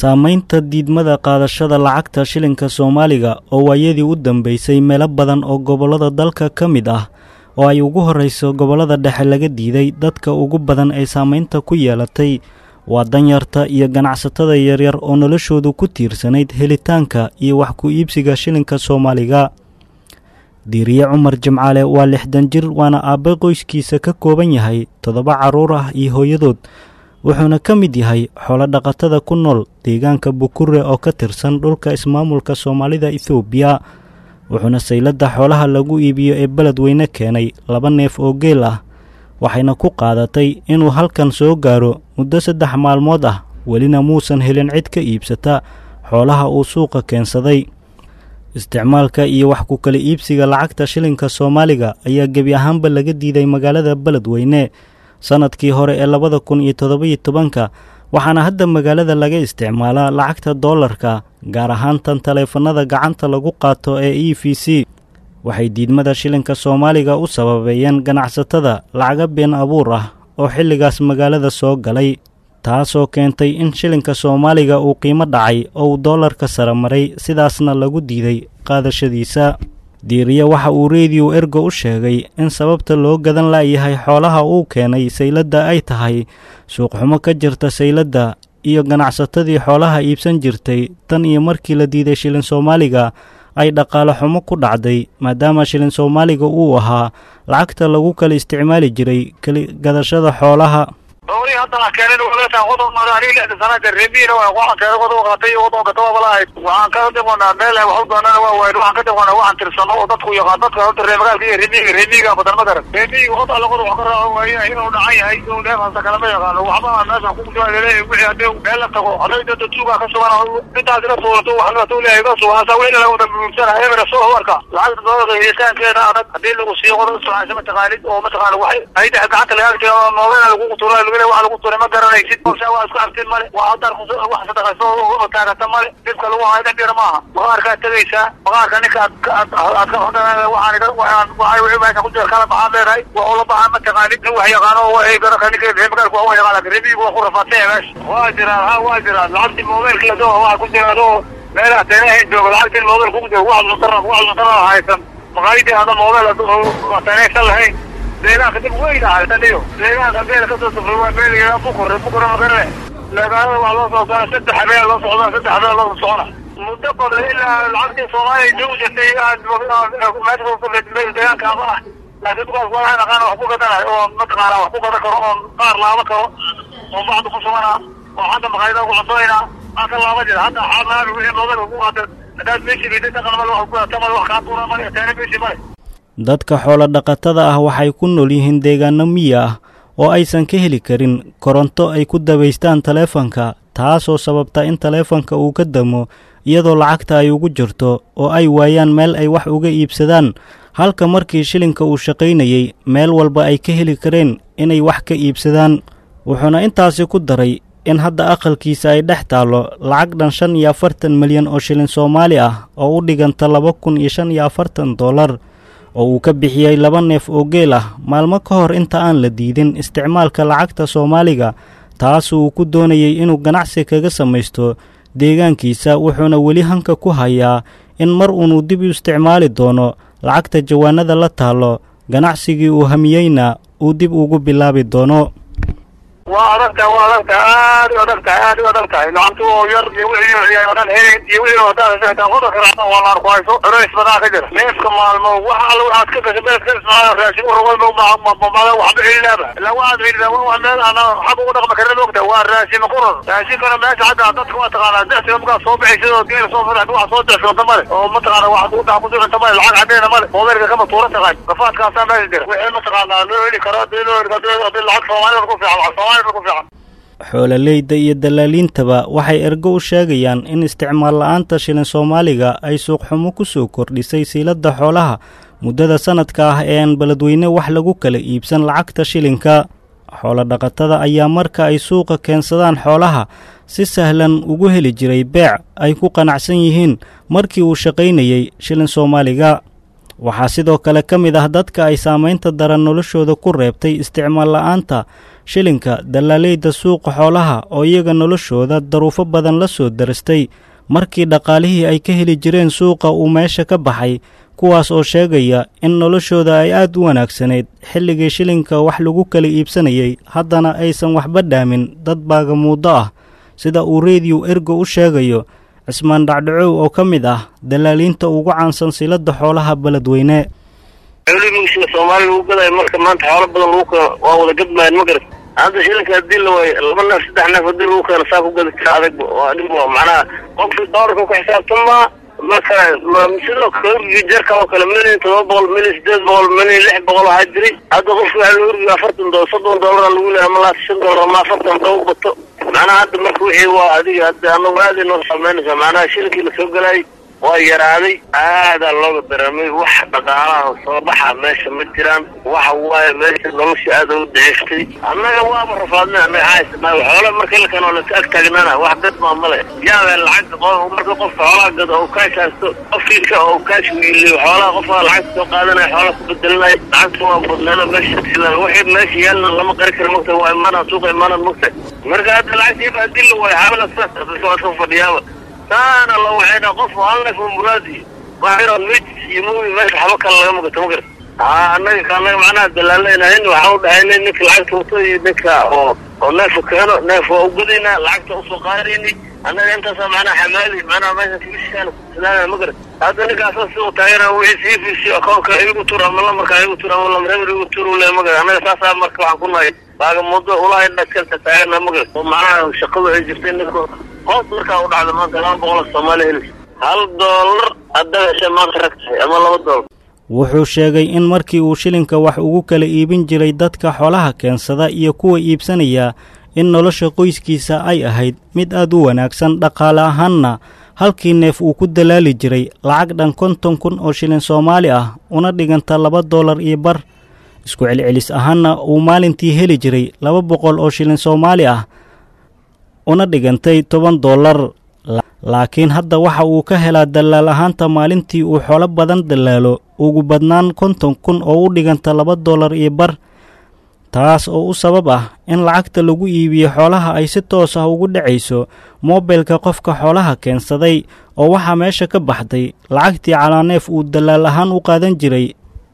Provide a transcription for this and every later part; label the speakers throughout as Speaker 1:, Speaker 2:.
Speaker 1: saamaynta diidmada qaadashada lacagta shilinka soomaaliga oo waayadii u dambeysay meelo badan oo gobollada dalka ka mid ah oo ay ugu horrayso gobollada dhexe laga diiday dadka ugu badan ay saamaynta ku yeelatay waa danyarta iyo ganacsatada yaryar oo noloshoodu ku tiirsanayd helitaanka iyo wax ku iibsiga shilinka soomaaliga diiriye cumar jimcaale waa lixdan jir waana aabbe qoyskiisa ka kooban yahay toddoba carruur ah iyo hooyadood wuxuuna ka mid yahay xoolo dhaqatada ku nool deegaanka bukure oo ka tirsan dhulka ismaamulka soomaalida ethoobiya wuxuuna sayladda xoolaha lagu iibiyo ee beledweyne keenay laba neef oo geel ah waxayna ku qaadatay inuu halkan soo gaaro muddo saddex maalmood ah welina muusan helin cid ka iibsata xoolaha uu suuqa keensaday isticmaalka iyo wax ku kala iibsiga lacagta shilinka soomaaliga ayaa gebi ahaanba laga diiday magaalada beledweyne sannadkii hore ee labada kun iyo toddobiyo tobanka waxaana hadda magaalada laga isticmaalaa lacagta doolarka gaar ahaan tan taleefannada gacanta lagu qaato ee e v c waxay diidmada shilinka soomaaliga u sababeeyeen ganacsatada lacaga been abuur ah oo xilligaas magaalada soo galay taasoo keentay in shilinka soomaaliga uu qiimo dhacay oo uu doolarka sare maray sidaasna lagu diiday qaadashadiisa diiriye waxa uu rediyo ergo u sheegay in sababta loo gadan la'yahay xoolaha uu keenay sayladda ay tahay suuqxumo ka jirta sayladda iyo ganacsatadii xoolaha iibsan jirtay tan iyo markii la diiday shilin soomaaliga ay dhaqaale xumo ku dhacday maadaama shilin soomaaliga uu ahaa lacagta lagu kala isticmaali jiray keli gadashada xoolaha
Speaker 2: dowlihii haddana keenin walaasha qodob mara aniga lixda sanada reemiina waa waxaan keenay qodob qatay iyo qodob gataba balahayd waxaan ka dhiqonaa meel wax u doonana waa waayid waxaan ka dhiqonaa waxaan tirsano oo dadku yaqaan dadka horta reer magaalka iyo reemiga reemiga badan ma garan reemiga qod alla qodob wax ka raaco waaye inuu dhacan yahay inuu dheefasa kalama yaqaano waxba meesha ku leeyahay wixii haddii meel la tago hadday dada tuuga ka sugan intaas ila suurato wax la tuu leeyahay ka sugan hasa wixii laga wada buursana ebera soo warka lacagta doolarka helitaankeeda adag haddii lagu siiyo qodob sucaansa mataqaanid oo mataqaana waxay ay dhex gacanta laga agtiyo noobena lagu tuura waa lagu turay ma garanaysid sa waa isku artin male waa hadar wax sadaqayso oo taagata male dhibka lagu hayo dhib yar maaha baqaarkaad tegaysaa baqaarka ninka aad aad ka hodhan waxaan waxaan waxay wixii meesha ku jira kala baxaan leedahay waa ula baxaan mataqaanid nin wax yaqaano oo ay garaka ninka reer magaalka waa yaqaan laakin reemigu waa ku rafaatay meesha waa jiraan ha waa jiraan lacagtii mobilka ladoo waxa ku jira adoo meelaha teenahayn jooga lacagtii mobilka ku jira wax cuntara wax cuntara haysan maqaayidii hada mobil teenaysan lahayn deegaanka dib weyn ahay taniyo deegaanka meel kasoo safray waa meel bukure bukure magarane magaalada waa loo soo socona saddex habeen loo socda saddex habeen loo socona muddo badan ilaa lacagtii soomaaliya joogi jirtay meesha deegaanka ama ah laakiin dukaas waa aqaan wax ku gadanayo oo mataqaana wax ku gadan karo oon qaar laaba karo oo bacdu ku sugana oo hadda maqaayada ku cuntoyna aan ka laaba jira hadda xaamaami wixii mobilka ku qaata haddaad meeshii liiday dhaqan male wax ku tamal wax kaa tuura male teena meeshii male
Speaker 1: dadka xoolo dhaqatada ah waxay ku nool yihiin deegaano miyi ah oo aysan ka heli karin koronto ay ku dabaystaan taleefanka taasoo sababta in taleefanka uu ka damo iyadoo lacagta ay ugu jirto oo ay waayaan meel ay wax uga iibsadaan halka markii shilinka uu shaqaynayey meel walba ay ka heli kareen inay wax ka iibsadaan wuxuuna intaasi ku daray in hadda aqalkiisa ay dhex taallo lacag dhan shan iyo afartan milyan oo shilin soomaali ah oo u dhiganta laba kun iyo shan iyo afartan dollar oo uu ka bixiyey laba neef oo geel ah maalmo ka hor inta aan la diidin isticmaalka lacagta soomaaliga taas uu ku doonayey inuu ganacsi kaga samaysto deegaankiisa wuxuuna weli hanka ku hayaa in mar uunuu dib u isticmaali doono lacagta jawaanada la taallo ganacsigii uu hamiyeyna uu dib ugu bilaabi doono
Speaker 2: waa adag tahay waa adag tahay aad u adag tahay aad u adag tahay lacagtu oo yar iyo wixii oo dhan helin iyo wixii oo dhan xitaa qodobka raacsan waa laan ku hayso culays badan ka jira neefka maalmo wax alla waxaad ka gashay meel ka ismaayo raashin urwal ma mamada waxba helinaaba ilaa waxaad helina waa meel aan xag ugu dhaqma karin moogta waa raashin qurar raashinkana meesha xagga dadka waa taqaanaa dexsiga markaa soo bixaysid oo geel soo fadax wax soo dexsoonta male oo mataqaana wax ku dhax ku socota male lacag cadeena male moobeelka kama tuura taqaan gafaadkaasaa meesha jira wixii mataqaanaa loo heli karo hadii loo heli karo hadii lacag soomaalida ku fiican soomaalida ku fiican
Speaker 1: xoololeyda iyo dallaaliintaba waxay ergo u sheegayaan in isticmaal la'aanta shilin soomaaliga ay suuqxumo ku soo kordhisay siiladda xoolaha muddada sannadka ah ee aan beledweyne wax lagu kala iibsan lacagta shilinka xoolodhaqatada ayaa marka ay suuqa keensadaan xoolaha si sahlan ugu heli jiray beec ay ku qanacsan yihiin markii uu shaqaynayey shilin soomaaliga waxaa sidoo kale ka mid ah dadka ay saamaynta daran noloshooda ku reebtay isticmaal la'aanta shilinka dallaaleyda suuqa xoolaha oo iyaga noloshooda daruufo badan la soo darastay markii dhaqaalihii ay ka heli jireen suuqa uu meesha ka baxay kuwaas oo sheegaya in noloshooda ay aad u wanaagsanayd xilligii shilinka wax lagu kala iibsanayay haddana aysan waxba dhaamin dad baagamuuddo ah sida uu rediyo ergo u sheegayo cismaan dhacdhacow oo ka mid ah dalaaliinta ugu caansan silada xoolaha beledweyne
Speaker 3: xoolihii soomaali lagu gadayo marka maanta xoolo badan lagu keeno waa wada gadmayan ma garat hadda shilinka hadii la waayo laba neef saddex neef hadii lagu keeno saa ku gadi kara adag waa dhib waa macnaha qofkii doolarka ku xisaabtamaa marka sidoo kale urgii jarka oo kale milyan todoba boqol milyan sideed boqol milyan lix boqol waxaa jiray hadda qofki waxaa loo urgiya afartan dolar soddon doolara lagu leeyahay ama laata shan doolar ama afartan daba bato macnaha hadda marka wixii waa adiga hadda anagu aad ay noo saameynaysaa macnaha shilinkii lasoo galaayay waa yaraaday aadaa looga dareemay wax dhaqaalaha soo baxa meesha ma jiraan waxa waaye meesha nolosha aada u daciiftay annaga waaba rafaadnay annaga xaysanaay xoola marka la kano laka ag taagnaana wax dad maa male yaabee lacagta marka qofka xoolaha gado oo kaash haysto qofkiika oo kaash wiiliyo xoolaha qofka lacagta soo qaadanaya xoolaha ku bedelinaya lacagta waa badnaana meesha silan wixii meesha yaalna lama qari karo mogta waa imaanaan suuqa imaanaan mogta marka hadda lacagta hadii la waayo xaalada saas waa iska fadhiyaaba taana la waxayna qof halnaf muraadi waxayna mid iyo muubi meesha xabo kale laga mugato ma garat haa annaga ka annaga macnaha dalaaleynahayn waxaan u dhahaynay ninka lacagta wato iyo ninka oo oo neefa keeno neef waa ugadayna lacagta usoo qaadayni annaga intaasa macnaha xamaali macnaha meesha kibishaan sidaana ma garat hadda ninkaasa si uu taagana wixii sii fiisi akoonka igu tur ama lamarka igu tur ama lamreber igu tur ule ma garat annaga saasaa marka waxaan ku nahay baaga muddo ulahay dhaskalta taagana ma garat oo macnaha shaqadu ay jirtay ninka hoos markaa u dhacda maanta laba boqol soomaaliya helis hal doolar haddaad hesha maanta rag tahay ama laba doolar
Speaker 1: wuxuu sheegay in markii uu shilinka wax ugu kala iibin jiray dadka xoolaha keensada iyo kuwa iibsanaya in nolosha qoyskiisa ay ahayd mid aad u wanaagsan dhaqaale ahaanna halkii neef uu ku dalaali jiray lacag dhan konton kun oo shilin soomaali ah una dhiganta laba doolar iyo bar isku celcelis ahaanna uu maalintii heli jiray laba boqol oo shilin soomaali ah una dhigantay toban doolar laakiin hadda waxa uu ka helaa dallaal ahaanta maalintii uu xoolo badan dallaalo ugu badnaan konton kun oo u dhiganta laba doolar iyo bar taas oo u sabab ah in lacagta lagu iibiyo xoolaha ay si toos ah ugu dhacayso moobilka qofka xoolaha keensaday oo waxaa meesha ka baxday lacagtii calaaneef uu dallaal ahaan u qaadan jiray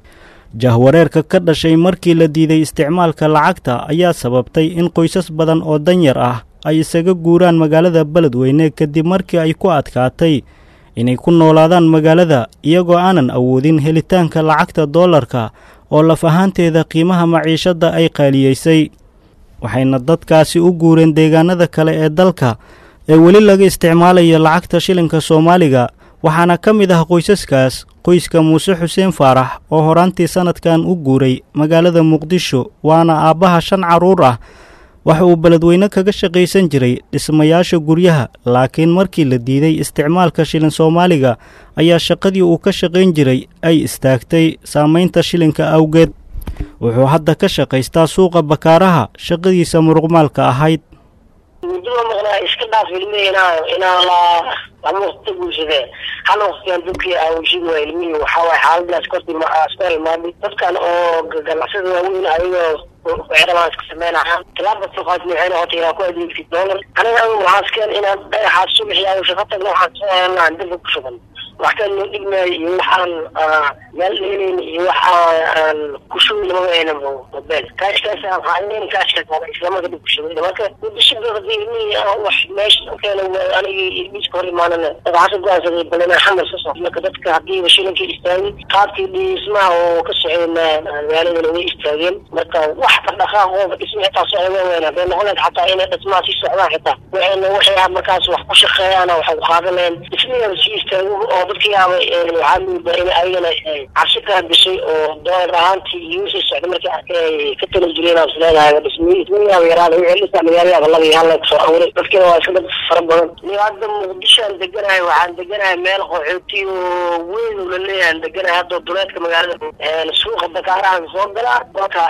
Speaker 1: jahwareerka ka dhashay markii la diiday isticmaalka lacagta ayaa sababtay in qoysas badan oo danyar ah ay isaga guuraan magaalada beledweyne kadib markii ay ku adkaatay inay ku noolaadaan magaalada iyagoo aanan awoodin helitaanka lacagta doolarka oo laf ahaanteeda qiimaha maciishadda ay qaaliyeysay waxayna dadkaasi u guureen deegaanada kale ee dalka ee weli laga isticmaalayo lacagta shilinka soomaaliga waxaana ka mid ah qoysaskaas qoyska muuse xuseen faarax oo horaantii sannadkan u guuray magaalada muqdisho waana aabbaha shan carruur ah waxa uu beledweyne kaga shaqaysan jiray dhismayaasha guryaha laakiin markii la diiday isticmaalka shilin soomaaliga ayaa shaqadii uu ka shaqayn jiray ay istaagtay saamaynta shilinka awgeed wuxuu hadda ka shaqaystaa suuqa bakaaraha shaqadiisa muruqmaalka ahayd
Speaker 4: muddada maqnaa iska dhaaf ilmihii inaa inaa la lama waqti guursadee hal waqtigaan dadkii aawishid waa ilmihii waxaa waaye xaaladaas korti iska imaaday dadkan oo ganacsada waaweyn ayagoo weeraraan iska sameynayaan tilaabka suuqaas waxay noqotay inaa ku adeegtid doolar aniga adigu waxaa iskeen inaad dhagaxaad subaxii aan shaqo tagno waxaan soo helanaa dabka ku shuban waxkaan noo dhigmaayo iyo waxaan meel dheelayn iyo waxaan ku shubi lamaba ayna mobile kaashkaas waxaan kaashkaas islamarka dib ku shubay marka muddo shibda hadii ilmihii wax meesha keena anigii ilmihiiska hor imaanana waxaasa go-aansaday bal inaan xamar ka soo marka dadka hadiiba shilinkii istaagay qaabkii dhismaha oo ka soceen magaaladana way istaageen marka wax dhaqdhaqaaqooda dhisma xitaa socda weyn hadday noqoneed xataa inay dhismaha sii socdaan xitaa waxayna waxay markaas wax ku shaqeeyaan waxay ku qaadanayaan dhismihii sii istaago oo dadkii yaaba waxaa muudaa in ayagana cabsi kala gashay oo doolar ahaantii iyo wixii socda markii arkay ka tali jireen aan isleedahay dhismihii dhismihiiaba yaraada wixii dhisa magaaladaaba laba iyo hal la soo abuuray dadkiina waa iska dad fara badan ni hadda muqdishoan deganahay waxaan deganahay meel qaxooti oo weyn oo laleeyahay deganahay hadda duleedka magaalada suuqa dakaarahan soo galaa marka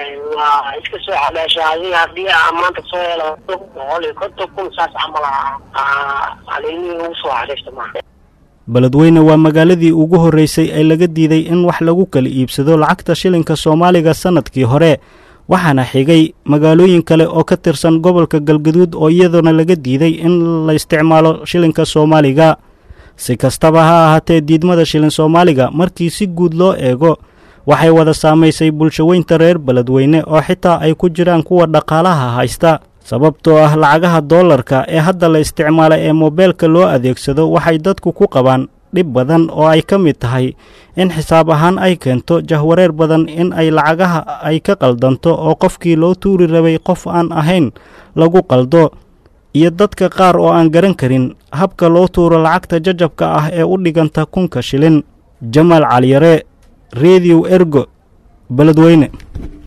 Speaker 4: waa iska soo xameesha adiga haddii aan maanta soo helo boqol iyo konton kun saas camal aan ilmihii ugu soo xariifta maaha
Speaker 1: beledweyne waa magaaladii ugu horreysay ee laga diiday in wax lagu kala iibsado lacagta shilinka soomaaliga sannadkii hore waxaana xigay magaalooyin kale oo ka tirsan gobolka galgaduud oo iyaduna laga diiday in la isticmaalo shilinka soomaaliga si kastaba ha ahaatee diidmada shilin soomaaliga markii si guud loo eego waxay wada saamaysay bulshaweynta reer beledweyne oo xitaa ay ku jiraan kuwa dhaqaalaha haysta sababtoo ah lacagaha doolarka ee hadda la isticmaala ee moobeelka loo adeegsado waxay dadku ku qabaan dhib badan oo ay ka mid tahay in xisaab ahaan ay keento jahwareer badan in ay lacagaha ay ka qaldanto oo qofkii loo tuuri rabay qof aan ahayn lagu qaldo iyo dadka qaar oo aan garan karin habka loo tuuro lacagta jajabka ah ee u dhiganta kunka shilin jamaal caliyare rediw ergo beledweyne